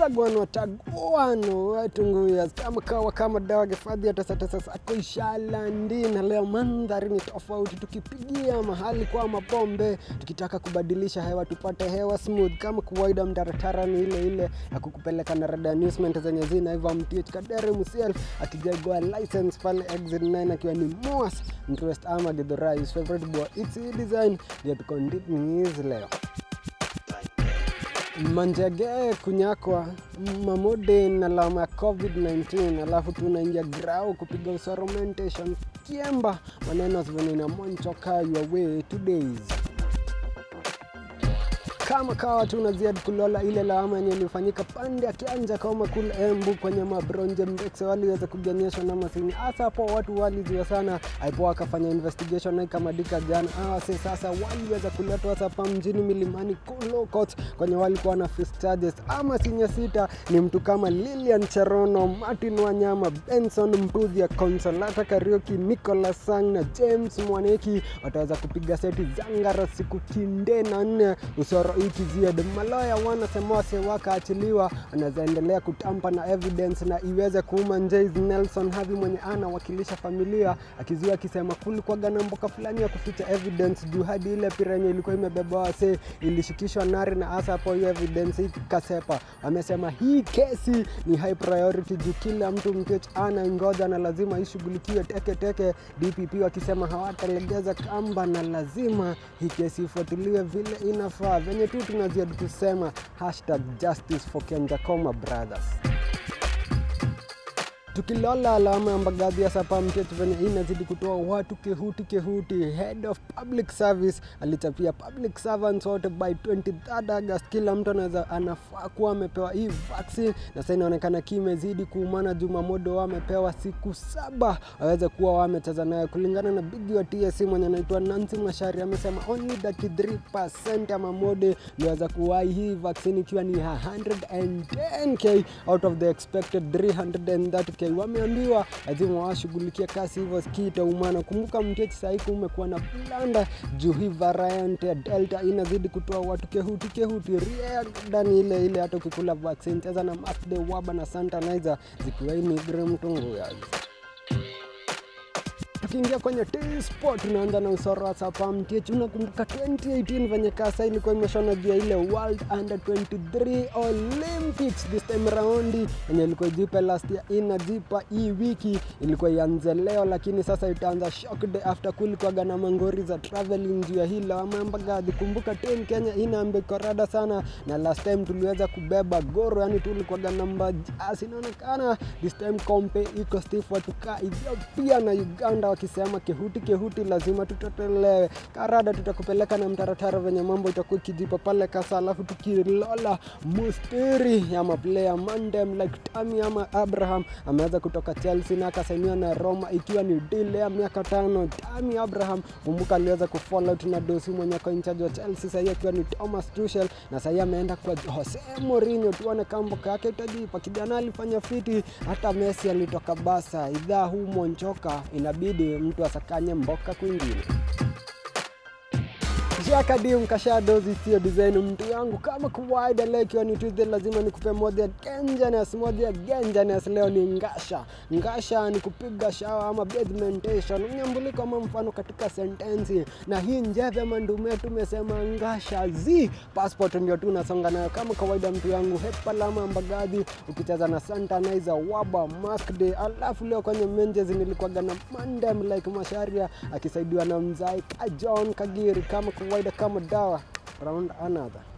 watagwan watagwano watunguyas kama kawa kama dawa gifadhi hata sasa sako ishalandi na leo mandhari ni tofauti tukipigia mahali kwa mapombe tukitaka kubadilisha hewa tupate hewa smooth kama kawaida mtaratara ni ile ile ya kukupeleka na rada newsment zenye zina hivyo mtich kadere mself akijagwa license pale exit 9 akiwa ni moas interest ama githurai his favorite boy it's a design ndio tukondiniz leo manjage kunyakwa mamode na lama ya covid-19 alafu tunaingia grau kupiga usoromentation kiemba maneno venina monchoka your way two days kama kawa tu naziad kulola ile lawama yenye ilifanyika pande ya kianja kama kule Embu kwenye mabronje mbekse waliweza kugenyeshwa na masini hasa hapo watu waliziwa sana aipo wakafanya investigation na ikamadika jana awase sasa waliweza kuletwa hasa hapa mjini milimani Kulokot kwenye walikuwa na face charges ama sinya sita ni mtu kama Lilian Cherono Martin Wanyama Benson Mbuthia Consolata Karioki Nicholas Sang na James Mwaneki wataweza kupiga seti zangara siku kinde na nne usoro ikizied maloya wanasema wase wakaachiliwa anaweza endelea kutampa na evidence na iweze kuuma Njais Nelson Havi mwenye anawakilisha familia akizuia akisema kulikuwaga na mboka fulani ya kuficha evidence juu hadi ile pira yenye ilikuwa imebeba wase ilishikishwa nari na hasa hapo hiyo evidence ikasepa. Wamesema hii kesi ni high priority juu kila mtu mtech ana ngoja na lazima ishughulikiwe teke teke. DPP wakisema hawatalegeza kamba na lazima hii kesi ifuatiliwe vile inafaa. Venye tu tunaziadi kusema hashtag justice for Kenjakoma brothers tukilola alama ya mbagathi ya sapa mtetu venye inazidi kutoa watu kehuti kehuti head of public service alichapia public servants wote by 23 august kila mtu anaweza anafaa kuwa amepewa hii vaccine na sasa inaonekana kimezidi kuumana jumamodo wamepewa siku saba waweze kuwa wamecheza nayo kulingana na bigi wa tsc mwenye anaitwa nancy mashari amesema only 33 ya mamode liweza kuwai hii vaccine ikiwa ni 110k out of the expected 330k wameambiwa lazima washughulikia kasi hivyo skitaumana kumbuka mtechi sahii kumekuwa na blanda juu hii variant ya delta inazidi kutoa watu kehuti kehuti riadani ile ile hata ukikula vaccine cheza na masde waba na santanizer zikiwaini gremtunguyazi tukiingia kwenye T-Sport tunaanza na usoro wa Sapa Mtich. Unakumbuka 2018 venye kasa ilikuwa imeshona juu ya ile World Under 23 Olympics this time round yenye ilikuwa ijipe last year, inajipa hii wiki, ilikuwa ianze leo, lakini sasa itaanza shock day after kulikuwaga na mangori za traveling juu ya hilo amambagadhi. Kumbuka team Kenya inaambe korada sana, na last time tuliweza kubeba goro, yani tulikuwaga namba jasi. Inaonekana this time kompe iko stiff, watukaa Ethiopia na Uganda wakisema kehuti kehuti, lazima tutotelewe karada, tutakupeleka na mtaratara venye mambo itakuwa ikijipa pale kasa, alafu tukilola mustiri ya maplaya Mandem like Tami ama Abraham ameweza kutoka Chelsea na akasainiwa na Roma ikiwa ni deal ya miaka tano. Tami Abraham kumbuka, aliweza kufall out na dosi mwenye kwa incharge wa Chelsea sahii akiwa ni Thomas Tuchel, na sahii ameenda kwa Jose Mourinho. Tuone kamboka yake itajipa. Kijana alifanya fiti, hata Messi alitoka Barca. Idhaa huu monchoka inabidi mtu asakanye mboka kwingine jakadi mkashadozi sio design mtu yangu kama kawaida leo ikiwa ni Tuesday lazima nikupe moja genjanes moja genjanes leo ni ngasha ngasha ni kupiga shawa ama bedmentation unyambuliko ama mfano katika sentensi na hii njeve ama ndume tumesema ngasha z passport ndio tu nasonga nayo kama kawaida mtu yangu hepalama mbagadhi ukicheza na santanizer waba mask day alafu leo kwenye menjes nilikuwaga na mandem like masharia akisaidiwa na mzai kajon kagiri kama kawaida kama dawa round another